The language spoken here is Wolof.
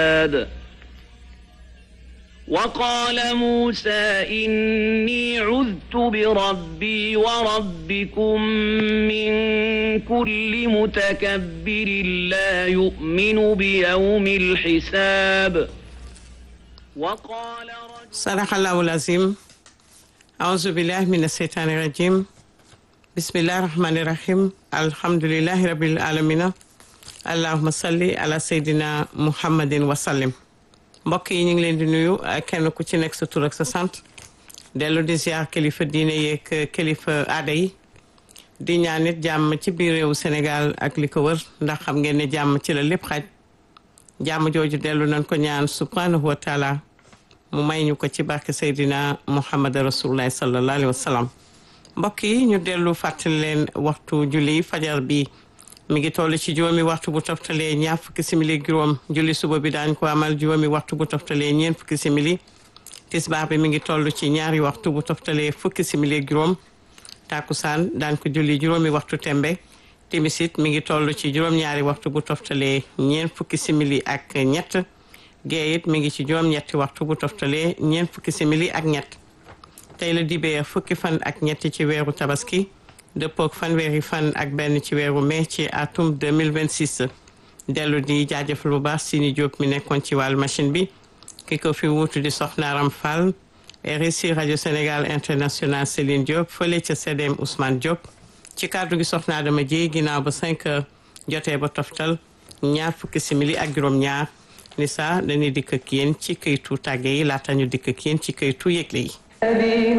وقال موسى إني عذت بربي وربكم من كل متكبر لا يؤمن بيوم الحساب وقال رجل صدق الله العظيم أعوذ بالله من الشيطان الرجيم بسم الله الرحمن الرحيم الحمد لله رب العالمين اللهم صل على سيدنا محمد وسلم mbokk yi ñu ngi leen di nuyu kenn ku ci nekk sa tur ak sa sant dellu di ziar kilifa diine yeeg kilifa aada yi di ñaan nit jàmm ci biir réewu Sénégal ak li ko wër ndax xam ngeen ne jàmm ci la lépp xaj jàmm jooju dellu nañ ko ñaan subhanahu wa taala mu may ñu ko ci barke Seydina Muhammad rasulullah sallallahu alayhi wa sallam mbokk yi ñu dellu fàttali leen waxtu julli fajar bi mi ngi toll ci juróomi waxtu bu toftalee ñaar fukki simili juróom julli suba bi daañ ko amal juróomi waxtu bu toftalee ñeent fukki simili tisbaar bi mi ngi toll ci ñaari waxtu bu toftalee fukki simili juróom takusaan daañ ko julli juróomi waxtu tembe timisit mi ngi toll ci juróom-ñaari waxtu bu toftalee ñeent fukki simili ak ñett géeyit mi ngi ci juróom-ñetti waxtu bu toftalee ñeent fukki simili ak ñett tey la dibee fukki fan ak ñetti ci weeru tabaski dëppook fanweeri fan ak benn ci weeru mai ci atum 2026 dellu di jaajëfal bu baax Sini Diop mi nekkoon ci wàllu machine bi ki ko fi wuutu di Soxna Aram Fall RSI rajo Sénégal international Céline Diop fële ca CDM Ousmane Diop ci kàddu gi Soxna Adama Dieye ginnaaw ba 5 heures jotee ba toftal ñaar fukki simili ak juróom-ñaar ni sa dañuy dikk ak yéen ci këytu tàgge yi laata ñu dikk ak yéen ci këytu yëgle yi